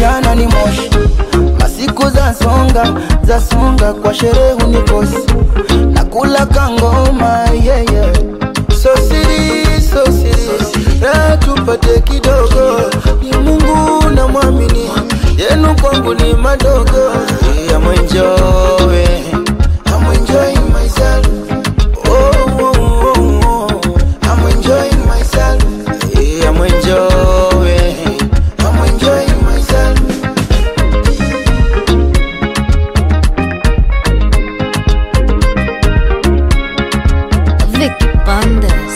ujana ni moshi, masiku za songa za songa, kwa sherehe unikosi, nakula kangoma yeah, yeah. So siri, so siri, raha tupate kidogo, ni Mungu na mwamini, yenu kwangu ni madogo. I'm enjoying, I'm enjoying myself. Oh, oh, oh, oh. I'm enjoying myself. Yeah, I'm enjoying, I'm enjoying myself. Vicky Bandes.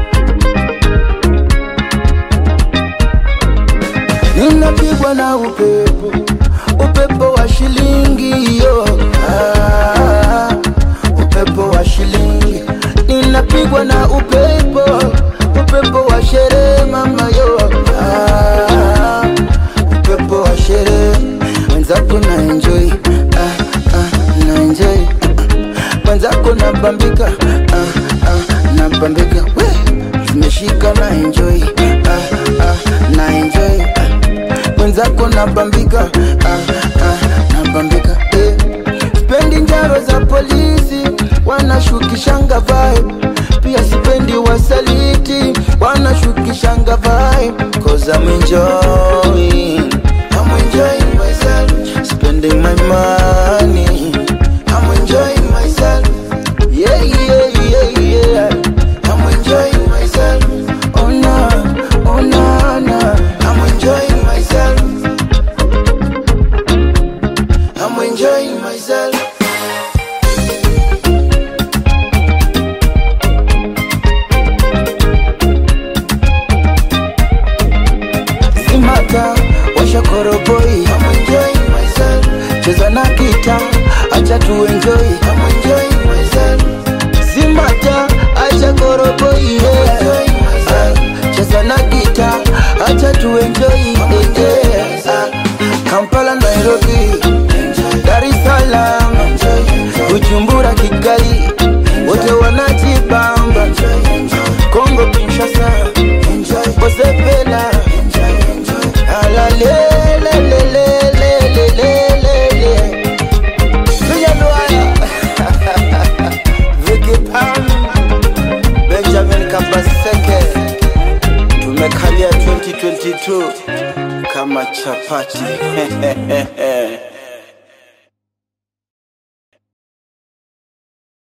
Ninapigwa na upepo, upepo wa shilingi yo. Ah, upepo wa shilingi. Ninapigwa na upepo, upepo wa sherehe mama yo. Ah, upepo wa sherehe. Mwenzako na enjoy, ah, ah, na enjoy. Mwenzako na bambika, ah, ah, na bambika. We, zimeshika na enjoy, ah, ah, na enjoy. Ah mwenzako nabambika ah, ah, nabambika eh. Sipendi njaro za polisi wanashukishanga vibe, pia sipendi wasaliti wanashukishanga vibe, cause I'm enjoying, I'm enjoying myself, spending my money, I'm enjoying myself, yeah yeah yeah yeah, I'm enjoying myself, oh na, oh na na, I'm enjoying myself. I'm enjoying myself. Simata, washa koroboi. I'm enjoying myself. Cheza na kita, acha tu enjoy. I'm enjoying myself. Simata, acha koroboi. Yeah. Ah, Cheza na kita, acha tu enjoy. Yeah. Ah, Kampala, Nairobi, Dar es Salaam, Bujumbura, Kigali, wote wanajibamba. Kongo, Kinshasa, Bosepela, alalelelelelelelele. Vijana Vicky Pam, Benjamin Kabaseke, tumekalia 2022 kama chapati